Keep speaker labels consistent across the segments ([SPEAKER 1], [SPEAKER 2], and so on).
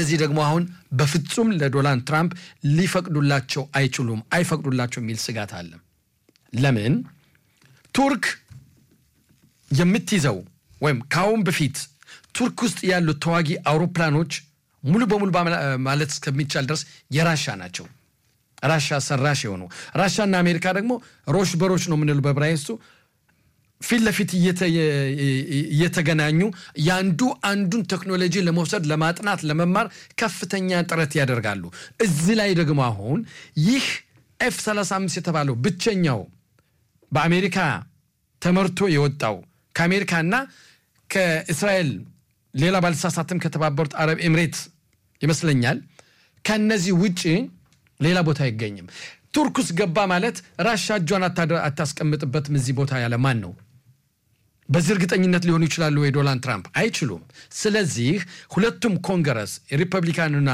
[SPEAKER 1] እነዚህ ደግሞ አሁን በፍጹም ለዶናልድ ትራምፕ ሊፈቅዱላቸው አይችሉም፣ አይፈቅዱላቸው የሚል ስጋት አለ። ለምን ቱርክ የምትይዘው ወይም ከአሁን በፊት ቱርክ ውስጥ ያሉት ተዋጊ አውሮፕላኖች ሙሉ በሙሉ ማለት እስከሚቻል ድረስ የራሻ ናቸው። ራሻ ሰራሽ የሆኑ ራሻና አሜሪካ ደግሞ ሮሽ በሮች ነው የምንለው በብራይስቱ ፊት ለፊት እየተገናኙ የአንዱ አንዱን ቴክኖሎጂ ለመውሰድ ለማጥናት፣ ለመማር ከፍተኛ ጥረት ያደርጋሉ። እዚህ ላይ ደግሞ አሁን ይህ ኤፍ 35 የተባለው ብቸኛው በአሜሪካ ተመርቶ የወጣው ከአሜሪካና ከእስራኤል ሌላ ባልተሳሳትም ከተባበሩት አረብ ኤምሬት ይመስለኛል ከነዚህ ውጭ ሌላ ቦታ አይገኝም። ቱርክ ውስጥ ገባ ማለት ራሻ እጇን አታስቀምጥበትም እዚህ ቦታ ያለ ማን ነው? በዚህ እርግጠኝነት ሊሆኑ ይችላሉ ወይ ዶናልድ ትራምፕ? አይችሉም። ስለዚህ ሁለቱም ኮንግረስ የሪፐብሊካንና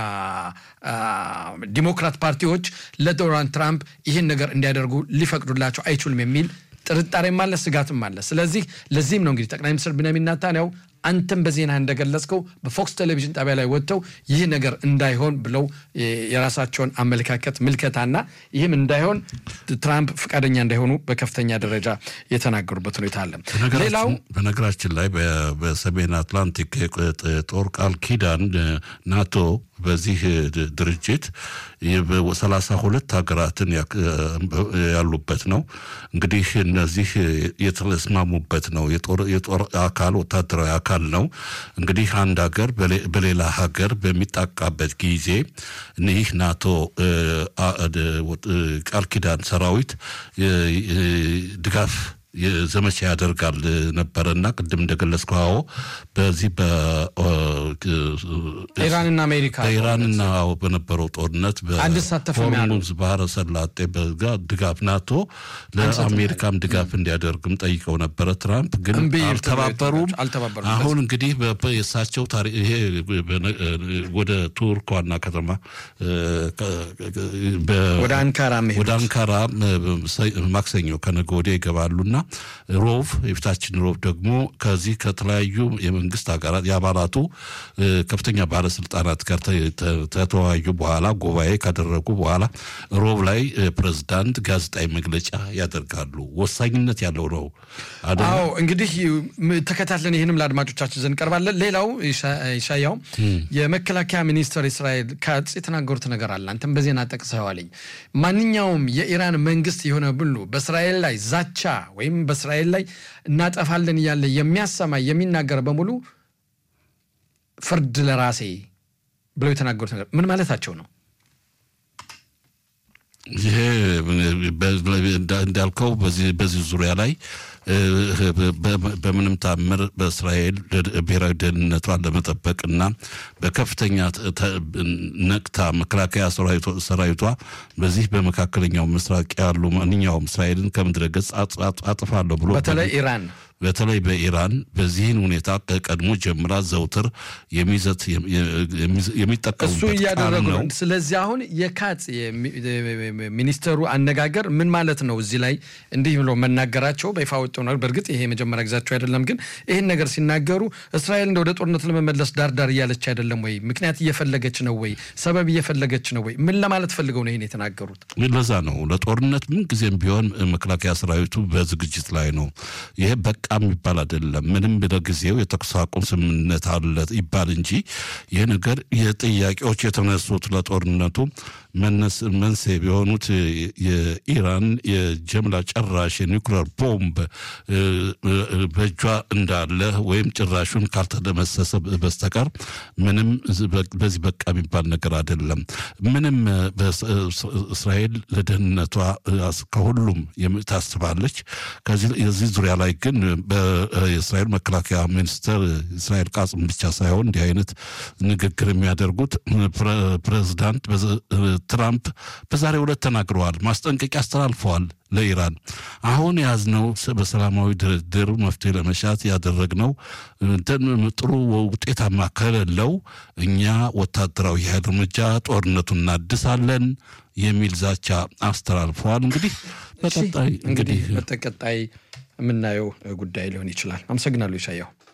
[SPEAKER 1] ዲሞክራት ፓርቲዎች ለዶናልድ ትራምፕ ይህን ነገር እንዲያደርጉ ሊፈቅዱላቸው አይችሉም የሚል ጥርጣሬም አለ፣ ስጋትም አለ። ስለዚህ ለዚህም ነው እንግዲህ ጠቅላይ ሚኒስትር ቢንያሚን ኔታንያሁ አንተም በዜና እንደገለጽከው በፎክስ ቴሌቪዥን ጣቢያ ላይ ወጥተው ይህ ነገር እንዳይሆን ብለው የራሳቸውን አመለካከት ምልከታና ይህም እንዳይሆን ትራምፕ ፈቃደኛ እንዳይሆኑ በከፍተኛ ደረጃ የተናገሩበት ሁኔታ አለ። ሌላው
[SPEAKER 2] በነገራችን ላይ በሰሜን አትላንቲክ ጦር ቃል ኪዳን ናቶ በዚህ ድርጅት ሰላሳ ሁለት ሀገራትን ያሉበት ነው። እንግዲህ እነዚህ የተስማሙበት ነው። የጦር አካል ወታደራዊ አካል ነው። እንግዲህ አንድ ሀገር በሌላ ሀገር በሚጣቃበት ጊዜ ይህ ናቶ ቃል ኪዳን ሰራዊት ድጋፍ ዘመቻ ያደርጋል ነበረና ቅድም እንደገለጽከው አዎ በዚህ
[SPEAKER 1] ኢራንና አሜሪካ
[SPEAKER 2] በኢራንና በነበረው ጦርነት በሆርሙዝ ባህረ ሰላጤ ድጋፍ ናቶ ለአሜሪካም ድጋፍ እንዲያደርግም ጠይቀው ነበረ። ትራምፕ ግን አልተባበሩም። አሁን እንግዲህ የእሳቸው ይሄ ወደ ቱርክ ዋና ከተማ
[SPEAKER 1] ወደ አንካራ
[SPEAKER 2] ወደ አንካራ ማክሰኞ ከነገ ወዲያ ይገባሉና ሮብ የፊታችን ሮብ ደግሞ ከዚህ ከተለያዩ የመንግስት ሀገራት የአባላቱ ከፍተኛ ባለስልጣናት ጋር ከተወያዩ በኋላ ጉባኤ ካደረጉ በኋላ ሮብ ላይ ፕሬዝዳንት ጋዜጣዊ መግለጫ ያደርጋሉ። ወሳኝነት ያለው ነው።
[SPEAKER 1] አዎ እንግዲህ ተከታትለን ይህንም ለአድማጮቻችን ዘንድ ቀርባለን። ሌላው ይሻያው የመከላከያ ሚኒስትር እስራኤል ካትዝ የተናገሩት ነገር አለ። አንተም በዜና ጠቅሰዋልኝ። ማንኛውም የኢራን መንግስት የሆነ ብሉ በእስራኤል ላይ ዛቻ ወይም በእስራኤል ላይ እናጠፋለን እያለ የሚያሰማ የሚናገር በሙሉ ፍርድ ለራሴ ብለው የተናገሩት ነገር ምን ማለታቸው ነው?
[SPEAKER 2] ይሄ እንዳልከው በዚህ ዙሪያ ላይ በምንም ታምር በእስራኤል ብሔራዊ ደህንነቷን ለመጠበቅና በከፍተኛ ነቅታ መከላከያ ሰራዊቷ በዚህ በመካከለኛው ምስራቅ ያሉ ማንኛውም እስራኤልን ከምድረ ገጽ አጥፋለሁ ብሎ
[SPEAKER 1] በተለይ ኢራን
[SPEAKER 2] በተለይ በኢራን በዚህን ሁኔታ ከቀድሞ ጀምራ ዘውትር የሚዘት
[SPEAKER 1] እሱ
[SPEAKER 2] የሚጠቀሙበት
[SPEAKER 1] እያደረጉ
[SPEAKER 2] ቃል
[SPEAKER 1] ነው።
[SPEAKER 2] ነው።
[SPEAKER 1] ስለዚህ አሁን የካትዝ ሚኒስተሩ አነጋገር ምን ማለት ነው? እዚህ ላይ እንዲህ ብሎ መናገራቸው በይፋ ወጡ ነው። በእርግጥ ይሄ የመጀመሪያ ጊዜያቸው አይደለም፣ ግን ይህን ነገር ሲናገሩ እስራኤል እንደ ወደ ጦርነት ለመመለስ ዳርዳር እያለች አይደለም ወይ? ምክንያት እየፈለገች ነው ወይ? ሰበብ እየፈለገች ነው ወይ? ምን ለማለት ፈልገው ነው ይህን የተናገሩት?
[SPEAKER 2] ለዛ ነው ለጦርነት ምን ጊዜም ቢሆን መከላከያ ሰራዊቱ በዝግጅት ላይ ነው። ይሄ በቃ የሚባል አይደለም። ምንም ለጊዜው የተኩስ አቁም ስምምነት አለ ይባል እንጂ ይህ ነገር የጥያቄዎች የተነሱት ለጦርነቱ መነስ መንስኤ የሆኑት የኢራን የጀምላ ጨራሽ የኒውክሌር ቦምብ እ፣ እ፣ በእጇ እንዳለ ወይም ጭራሹን ካልተደመሰሰ በስተቀር ምንም በዚህ በቃ የሚባል ነገር አይደለም። ምንም እ፣ በስ- እ፣ እስራኤል ለደህንነቷ እ፣ ከሁሉም የም- ታስባለች። ከዚህ የዚህ ዙሪያ ላይ ግን የእስራኤል መከላከያ ሚኒስትር እስራኤል ቃጽም ብቻ ሳይሆን እንዲህ አይነት ንግግር የሚያደርጉት ፕረ- ፕሬዝዳንት በዘ- ትራምፕ በዛሬው ዕለት ተናግረዋል። ማስጠንቀቂያ አስተላልፈዋል ለኢራን። አሁን የያዝነው ስ- በሰላማዊ ድርድር መፍትሄ ለመሻት ያደረግነው እንትን ጥሩ ውጤታማ ከሌለው እኛ ወታደራዊ ኃይል እርምጃ ጦርነቱን እናድሳለን የሚል ዛቻ አስተላልፈዋል። እንግዲህ በቀጣይ
[SPEAKER 1] እንግዲህ
[SPEAKER 2] እንግዲህ
[SPEAKER 1] በተቀጣይ የምናየው ጉዳይ ሊሆን ይችላል። አመሰግናለሁ ይሻያው።